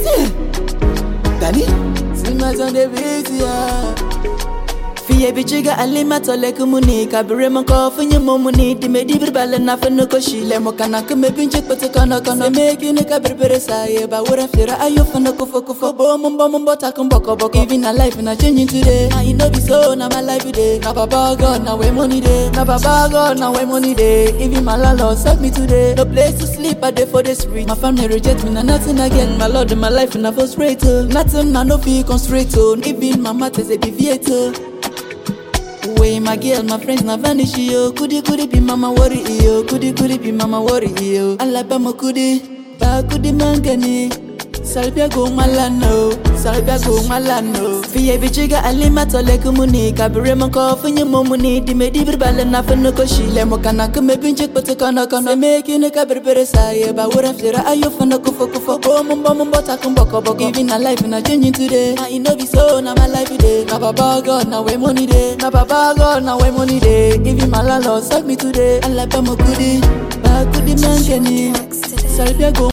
Danny, see my son the beat ya. Fiye bichiga alima tole kumuni kabire mo ko funye mo muni di me di bir bale na fenu ko shile mo kana kume binche kote kono kono se me kine kabir bere saye ba wura fira ayo fenu ko foko fo bo mo bo mo bo ta kum boko boko even a life na changing today I know be so na my life today na baba god na where money dey na baba god na where money dey even my landlord suck me today no place to sleep I dey for the street my family reject me na nothing again my lord in my life na for straight oh nothing na no fit come straight oh even my matters dey deviate oh Way my girl, my friends na vanish yo. Kudi kudi be mama worry yo. Kudi kudi be mama worry yo. Alabama kudi, ba kudi mangani. Salbia go malano, salbia go malano. Fiye bichiga alima tole kumuni. Kabire mo ko funye mo muni. Di me di birbale na funu ko shile mo kana kume binche kote kono kono. Se me kine kabir bere saye ba wura fira ayo funu kufo kufo. Bo mumbo mumbo takum boko boko. Even a life na changing today. I know be so na my life today. Na baba God na where money dey. Na baba God na where money dey. Even my landlord suck me today. Alabama kudi, ba kudi mangani. Salbia go